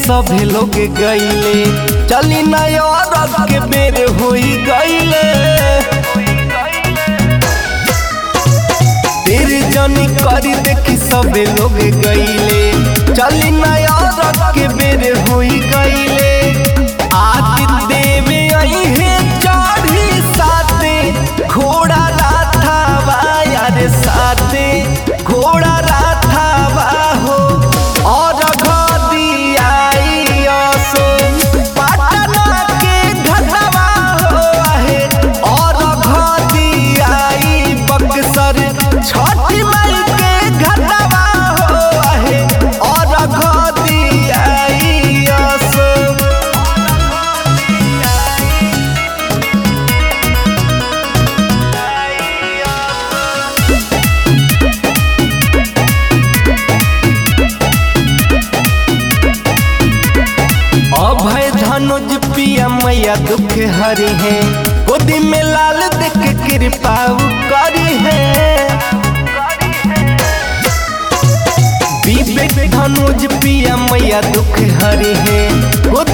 सभे लोग गईले चली नया के बेर होई गईले तेरे जनी करी देखी सबे लोग गईले चली नया के बेर होई गईले आज देवे आई है चढ़ी साथे घोड़ा राथावा यार साथे घोड़ा राथावा हो और घदी आई असो पटना के घटवा हो आहे और घदी आई बक्सर छठी माई के घटवा हो आहे और घदी आई असो अभय धनुज पिया मैया दुख हरी है गोदी में लाल देख कृपा करी है विवेक धनुज पिया मैया दुख हरी है गोदी